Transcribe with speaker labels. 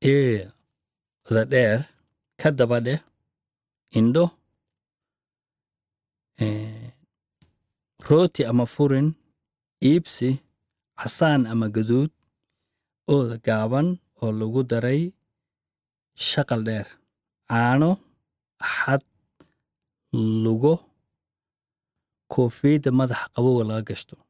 Speaker 1: eeda dheer ka daba dheh indho eh, rooti ama furin iibsi casaan ama gaduud ooda gaaban oo lagu daray shaqal dheer caano xad lugo koofiyadda madaxa qabowga laga gashto